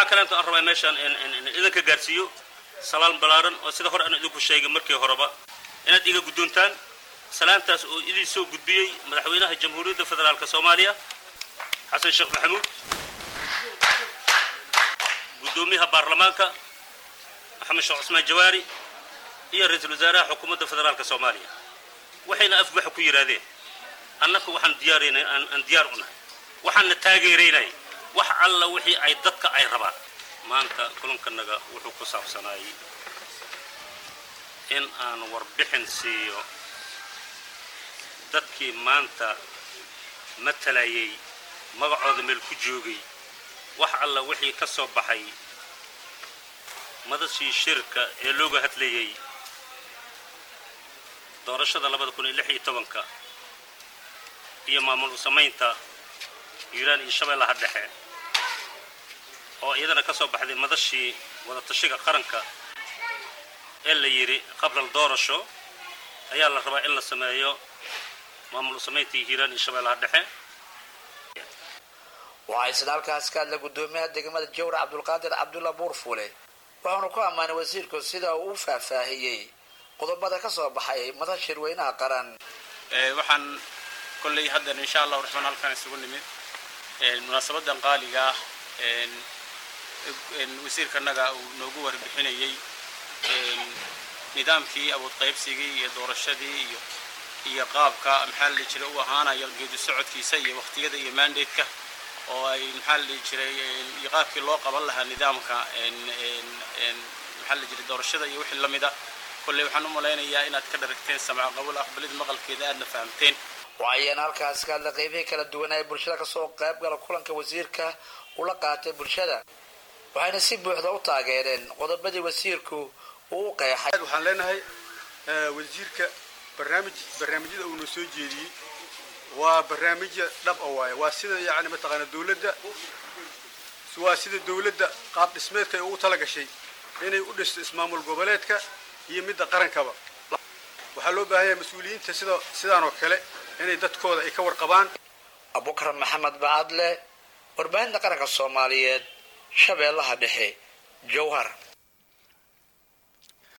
waxaa kaleento aan rabaa meeshaan idinka gaarsiiyo salaan ballaaran oo sida hore aan idinku sheegay markii horeba inaad iga guddoontaan salaantaas oo idin soo gudbiyey madaxweynaha jamhuuriyadda federaalka soomaaliya xasan sheekh maxamuud guddoomiyaha baarlamaanka maxamed sheekh cusmaan jawaari iyo ra-iisul wasaaraha xukuumadda federaalka soomaaliya waxayna afbaxa ku yidhaahdeen annaka waxaan diyaaraynay aan diyaar u nahay waxaanna taageeraynay wax alla wixii ay dadka ay rabaan maanta kulankanaga wuxuu ku saabsanaayey in aan warbixin siiyo dadkii maanta matalayay magacooda meel ku joogay wax alla wixii ka soo baxay madashii shirka ee looga hadlayay doorashada labada kun iyo lix iyo tobanka iyo maamul u samaynta hiiraan iyo shabeellaha dhexe oo iyadana ka soo baxday madashii wadatashiga qaranka ee la yidhi qablal doorasho ayaa la rabaa in la sameeyo maamul u samaynta hiiraan iyo shabeellaha dhexe waxaa isna halkaas ka hadla guddoomiyaha degmada jawra cabdulqaadir cabdulla buurfuule waxaanu ku ammaanay wasiirku sida uu u faahfaahiyey qodobada ka soo baxay madal shirweynaha qaran waxaan kolley haddan insha allahu raxmaan halkaan isugu nimid munaasabadan qaaliga ah wasiirkanaga uu noogu warbixinayey nidaamkii awood qaybsigii iyo doorashadii iyo iyo qaabka maxaa la dhihi jiray u ahaanayo geedi socodkiisa iyo waqtiyada iyo mandatka oo ay maxaa la dhihi jiray iyo qaabkii loo qaban lahaa nidaamka maxaa la jiray doorashada iyo wixii lamida kolley waxaan u malaynayaa inaad ka dharagteen samca qabul aqbalida maqalkeeda aadna fahamteen waxayaan halkaas ka hadla qeybihii kala duwanaa ee bulshada kasoo qayb gala kulanka wasiirka ula qaatay bulshada waxayna si buuxda u taageereen qodobadii wasiirku uu u qeexay waxaan leenahay wasiirka barnaamij barnaamijyada uuna soo jeediyey waa barnaamijya dhab a waaye waa sida yani mataqaana dawladda waa sida dawladda qaab dhismeedka ay ugu tala gashay inay u dhisto ismaamul goboleedka iyo midda qarankaba waxaa loo baahan yahay mas-uuliyiinta sida sidaan oo kale inay dadkooda ay ka warqabaan abubakar maxamed bacadle warbaahinta qaranka soomaaliyeed shabeellaha dhexe jowhar